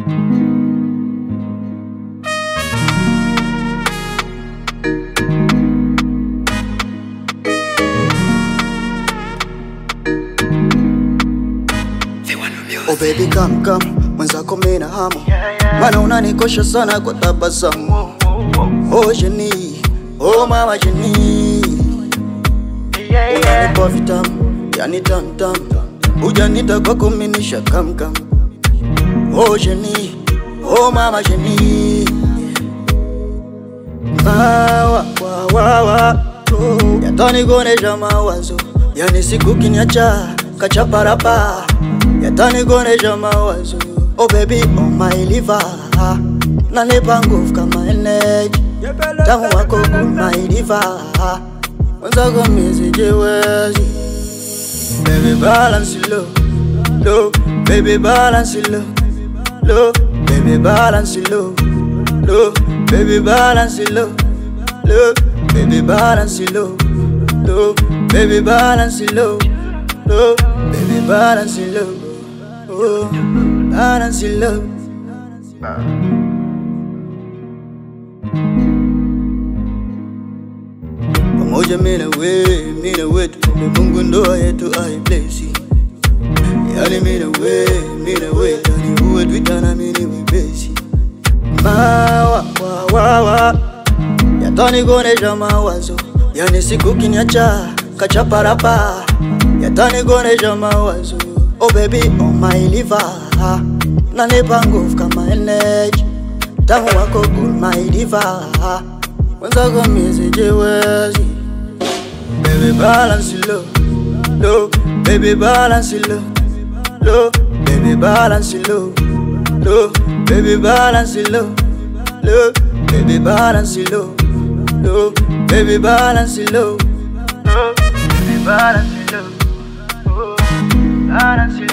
Oh baby come come, mwenzako mina hamu Mana unanikosha sana kwa tabasamu Oh jeni, oh mama jeni Unanipa vitamu, yani tam tam Ujanita kwako minisha kam kam Oh jeni, oh mama jeni Mawa, wa wa wa oh. Yatanigonesha mawazo Yani siku kinyacha kachaparapa Yatanigonesha mawazo Oh baby, oh my liver Nanipa nguvu kama energy Tamu wako good my liver Mwenzako misijiwezi Baby balance low Low, baby balance low Low, baby balance low Low, baby balance low Low, baby balance low Low, baby balance low Low, baby balance low Oh, balance low Pamoja mina we, mina wetu Mungu ndoa yetu aiblesi Yani mina we, mina we Yani uwe twitana mini wepesi Mawa, wa, wa, wa Yatanigonesha mawazo Yani siku kinyacha kachaparapa Yatanigonesha mawazo Oh baby, oh my liver Nanipa nguvu kama energy Tamu wako good my liver Mwenzako misijiwezi Baby balance low Low, baby balance low Low, baby balance low Low, baby balance low Low, baby balance low Low, baby balance low Low, baby balance low Oh, balance